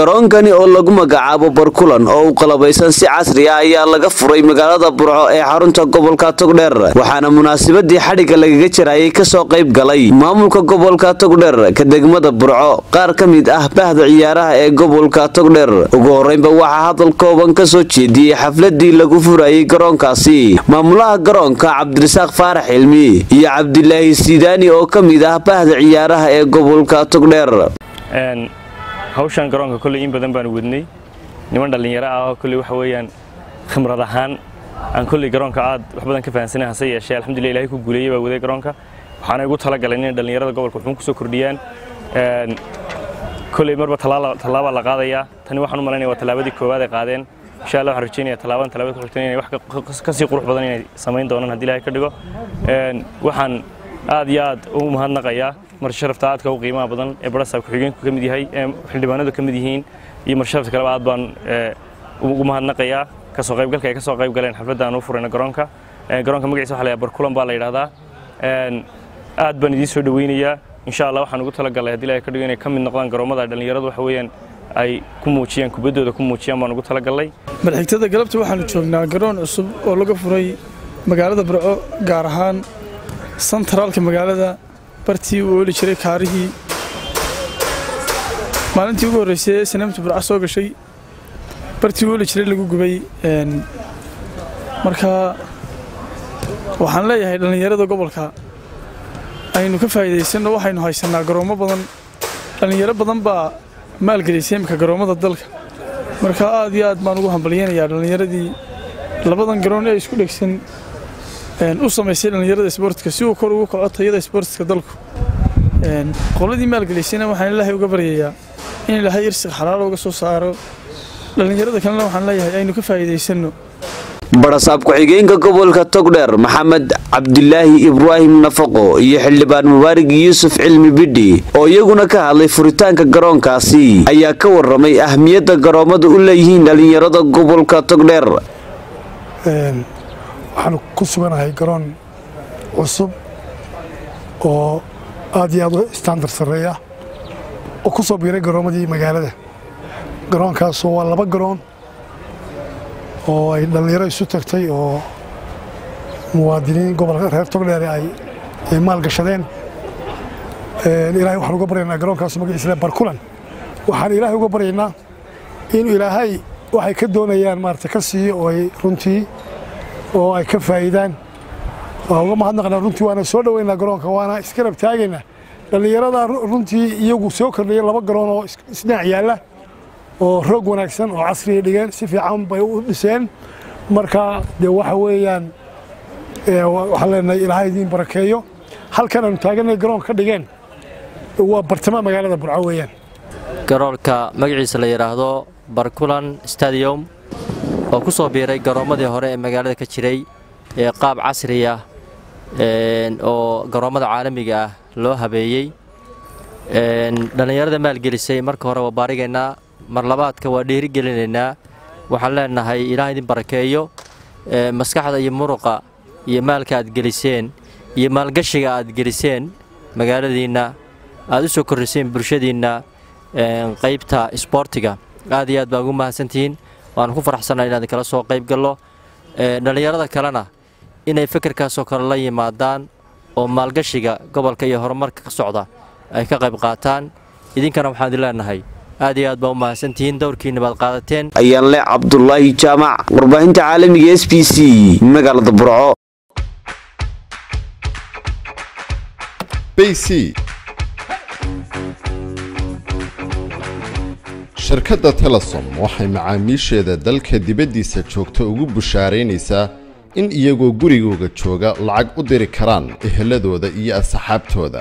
garoonkani oo lagu magacaabo barkulan oo u qalabaysan si casri ah ayaa laga furay magaalada burco ee xarunta gobolka togdheer waxaana munaasabadii xadhigga lagaga jarayay kasoo qayb galay maamulka gobolka togdheer ka degmada burco qaar ka mid ah bahda ciyaaraha ee gobolka togdheer ugu horeynba waxaa hadal kooban kasoo jeediyey xafladii lagu furayay garoonkaasi maamulaha garoonka cabdirasaaq faarax cilmi iyo cabdilaahi sidaani oo ka mid ah bahda ciyaaraha ee gobolka togdheer hawshan garoonka kolley in badan baan wadnay niman dhallinyaro ah oo kolley waxa weeyaan khimrad ahaan aan kolley garoonka aad wax badan ka fahansanay hase yeeshee alxamdulillah ilahay ku guuleeyey baa waday garoonka waxaana igu talagaleen inay dhallinyarada gobolka wuxuun kusoo kordhiyaan kolley marba tallaabaa la qaadayaa tani waxaan u malaynaya waa tallaabadii koowaad ay qaadeen insha allah waxaan rajeynaya tallaabadan tallaabada ku xigtan inay wax ka sii qurux badan inay samayn doonaan haddii ilahay ka dhigo waxaan aad iyo aad u mahadnaqayaa marsharafta aadka u qiimaha badan ee barasaab ku-xigeenku ka mid yahay ee xildhibaanadu ka mid yihiin iyo marsharafta kaleba aad baan ugu mahadnaqayaa kasoo qaybgalka ay ka soo qayb galeen xafladda aan u furayna garoonka garoonka magaciisa waxa la yidhaha barkulan baa la yidhahdaa aad baan idiin soo dhaweynayaa insha allah waxaan ugu talagalay haddii ilahay ka dhigo inay ka mid noqdaan garoomada dhallinyaradu waxa weeyaan ay ku muujiyaan kubaddooda ku muujiyaan baan ugu talagalay madaxigtada galabta waxaanu joognaa garoon cusub oo laga furay magaalada burco gaar ahaan santaraalka magaalada bartii uu ooli jiray kaarihii maalintii ugu horreysay ee sanaamta burca soo gashay bartii uu ooli jiray lagu gubay marka waxaan leeyahay dhallinyarada gobolka aynu ka faa'iidaysanno waxaynu haysannaa garoommo badan dhallinyaro badan baa maalgelisay imika garoommada dalka marka aad iyo aad baan ugu hambalyeynayaa dhallinyaradii labadan garoon ee isku dhegsan u samaysay dhallinyarada isboortka si uu kor ugu kaco tayada isboortiska dalku qoladii maalgelisayna waxaan ilaahay uga baryayaa in ilaahay irsiq xalaalo uga soo saaro dhallinyarada kalena waxaan leeyahay aynu ka faa'iidaysanno barasaab ku-xigeenka gobolka togdheer maxamed cabdilaahi ibraahim nafaqo iyo xildhibaan mubaarig yuusuf cilmi bidhi oo iyaguna ka hadlay furitaanka garoonkaasi ayaa ka warramay ahmiyadda garoommadu u leeyihiin dhallinyarada gobolka togdheer waxaanu ku suganahay garoon cusub oo aad iyo aad u standard sarreeya oo ku soo biiray garoommadii magaalada garoonkaasoo waa laba garoon oo ay dhallinyaro isu tagtay oo muwaadiniin gobolka reer togdheere ay maalgashadeen ilaahay waxaan uga baryaynaa garoonkaas magaciisa barkulan waxaan ilaahay uga baryaynaa inuu ilaahay waxay ka doonayaan maarata ka siiyo oo ay runtii oo ay ka faa'iidaan waa uga mahadnaqnaa runtii waana soo dhoweynaa garoonka waana iskarab taagaynaa dhallinyarada runtii iyagu soo kordhaya laba garoon oo isdhinac yaalla oo roog wanaagsan oo casriya dhigeen si fiican bay u dhiseen marka dee waxa weeyaan waxaan leenahay ilaahay idiin barakeeyo halkan aanu taaganay garoon ka dhigeen waa bartamaha magaalada burco weeyaan garoonka magaciisa la yidhaahdo barkulan stadium oo ku soo biiray garoommadii hore ee magaalada ka jiray ee qaab casri ah oo garoommada caalamiga ah loo habeeyey dhallinyarada maalgelisay marka hore waa baarigaynaa mar labaadka waa dhiirigelinaynaa waxaan leenahay ilaah idin barakeeyo maskaxda iyo muruqa iyo maalka aad geliseen iyo maalgashiga aad geliseen magaaladiinna aad u soo korriseen bulshadiinna qaybta isboortiga aad iyo aad baa ugu mahadsantihiin waanu ku faraxsannaha inaan kala soo qayb gallo dhallinyarada kalena inay fikirkaasoo kale la yimaadaan oo maalgashiga gobolka iyo horumarka ka socda ay ka qayb qaataan idinkana waxaan idin leenahay aad iyo aad baa u mahadsantihiin dowrkiinna baad qaadateen ayaan le cabdulaahi jaamac warbaahinta caalamiga s b c magaalada burco shirkadda telesom waxay macaamiisheeda dalka dibaddiisa joogta ugu bushaaraynaysaa in iyagoo gurigooga jooga lacag u diri karaan eheladooda iyo asxaabtooda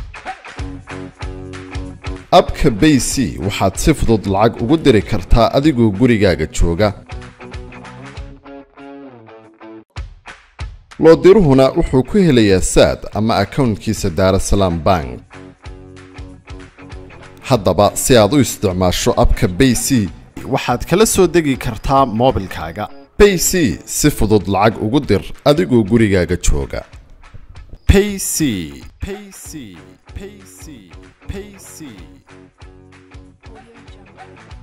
abka bay c waxaad si fudud lacag ugu diri kartaa adigoo gurigaaga jooga loodiruhuna wuxuu ku helayaa saad ama akawntkiisa daarasalaam bank haddaba si aad u isticmaasho abka bay c waxaad kala soo degi kartaa moobilkaaga bay c si fudud lacag ugu dir adigoo gurigaaga jooga payc payc payc payc